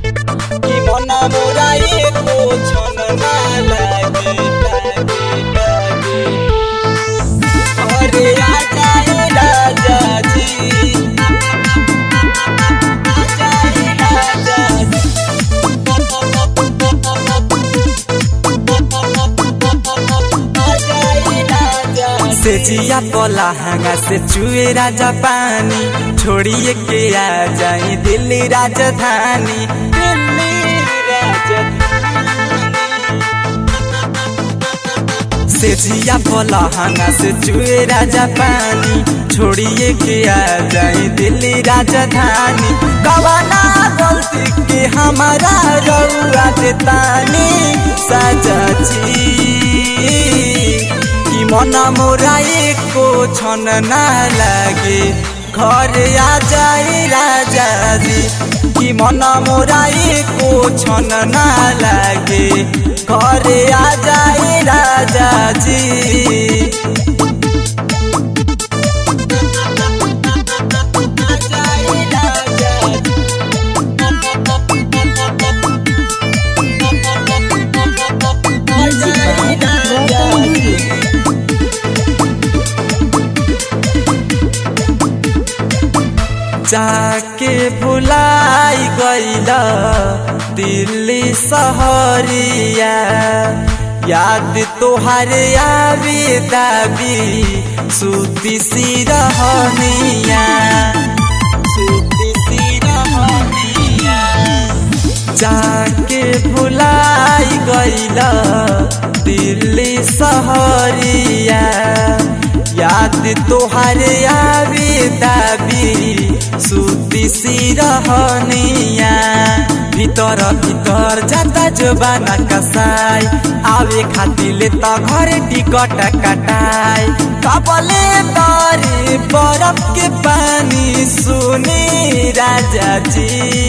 कि मन मोरा एको क्षण ना लागे लागे लागे अरे आजा ए राजा जी आजा ए राजा जी आजा ए राजा से जिया पला हंगा से चुए राजा पानी छोड़िए के आ जाई दिल्ली राजधानी दिल्ली राजधानी से जिया पला हंगा से चुए राजा पानी छोड़िए के आ जाई दिल्ली राजधानी कवाना गलती के हमारा रउआ देतानी साजा जी कि मन मोरा एको क्षण ना लागे घर आ जाए राजा जी कि मन मोरा एको क्षण ना लागे घर आ जाए राजा जी आजा ए राजा जी आजा ए राजा जी जाके भुलाई गईला दिल्ली सहरिया याद तोहारे आवे दाबी सुती सिरहनिया सुती सिरहनिया जाके भुलाई गईला दिल्ली सहरिया याद तोहारे आवे दाबी सुती सिरहनिया ভিতর ভিতর যাতা জোবানা কাসাই আবে খাতিলে তো ঘরে টিকট কাটাই কবলে তরে বরফ के पानी सुनी राजा जी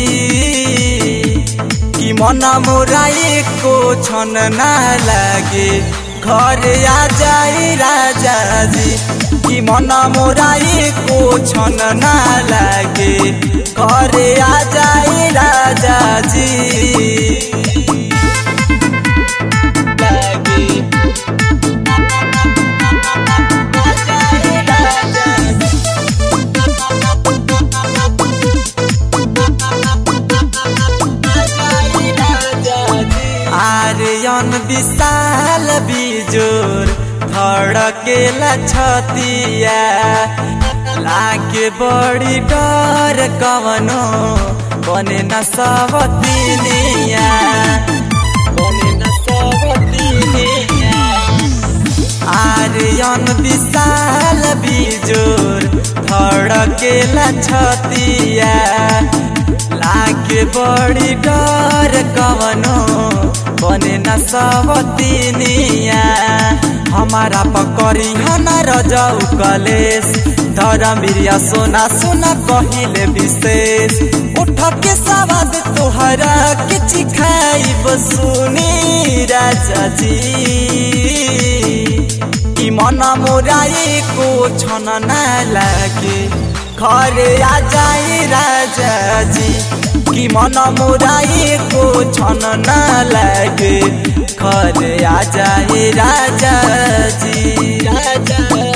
कि मन मोरा एको क्षण ना लागे घर आ जाए राजा जी कि मन मोरा एको क्षण ना लागे घर आ जाए राजा जी लागे आजा ए राजा जी आजा ए राजा जी आर्यन विशाल बिजोर धड़केला छतिया लागे बड़ी डर कवनो बने न सबतिनिया बने न सबतिनिया आर्यन विशाल बिजोर धड़केला छतिया लागे बड़ी डर कवनो बने न सबतिनिया हमारा पकड़ी हना रजऊ कलेश धरमिरिया सोना सोना कहिले विशेष उठ के सवाद तोहरा के चिखाई सुनी राजा जी कि मन मोरा एको क्षण ना लागे घर आ जाए राजा जी कि मन मोरा एको क्षण ना लागे घर आ जाए राजा जी राजा